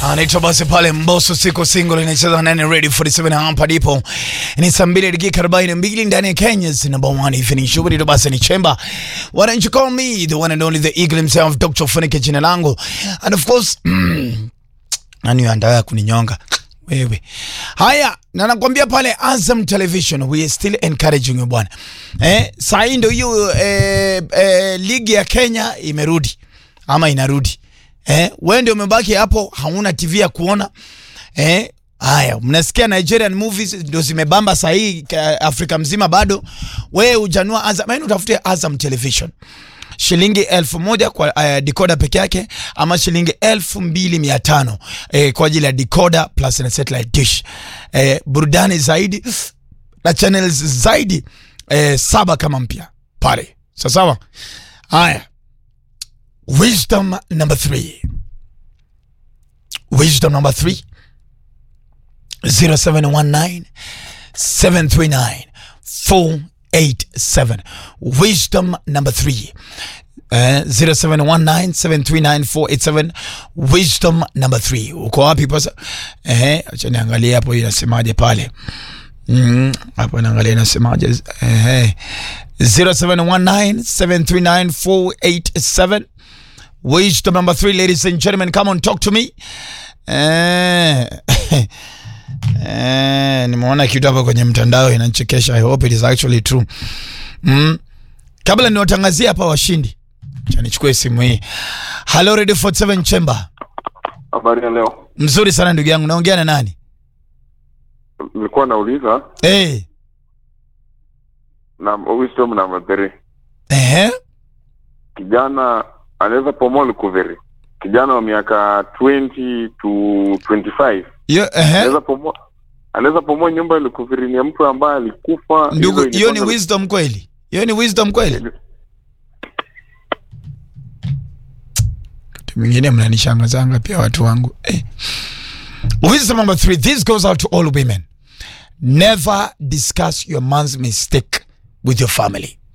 anaitwa basi pale Mbosso siku single inacheza nane ready 47 hapa ndipo ni saa mbili dakika 42 ndani ya Kenya's number one evening show ndio basi ni chemba why don't you call me the one and only the eagle himself Dr. Funike jina langu and of course nani andaa kuninyonga wewe haya na nakwambia pale Azam Television we are still encouraging you bwana eh saa hii ndio hiyo eh, eh, ligi ya Kenya imerudi ama inarudi eh wewe ndio umebaki hapo hauna TV ya kuona eh haya mnasikia Nigerian movies ndio zimebamba saa hii ka- Afrika mzima bado wewe ujanua Azam yani utafute Azam Television shilingi elfu moja kwa uh, decoder peke yake ama shilingi elfu mbili mia tano eh, kwa ajili ya decoder plus na satellite dish eh, burudani zaidi na channels zaidi eh, saba kama mpya pale sasawa haya wisdom number three wisdom number three 0719 739 487 wisdom number three Uh, 0719739487 wisdom number 3 uko wapi pasa eh acha niangalie hapo inasemaje pale mm, hapo naangalia inasemaje eh 0719739487 wisdom number 3 ladies and gentlemen come on talk to me eh Eh, nimeona kitu hapa kwenye mtandao inanichekesha. I hope it is actually true. Mm. Kabla niwatangazie hapa washindi, acha nichukue simu hii. Hello Radio 47 Chamber. Habari ya leo, Mzuri sana ndugu yangu, naongea na nani? nilikuwa nauliza Eh, na wisdom number three, ehe, kijana anaweza pomoa likuveri, kijana wa miaka 20 to 25 yo ehe. anaweza pomoa anaweza pomoa nyumba ya likuveri, ni ya mtu ambaye alikufa. Ndugu, Hizo hiyo ni inaitwa- wisdom kweli? Hiyo ni wisdom kweli? Kitu mwingine mnanishangazanga pia watu wangu. Eh. Wisdom number three, this goes out to all women. Never discuss your man's mistake with your family.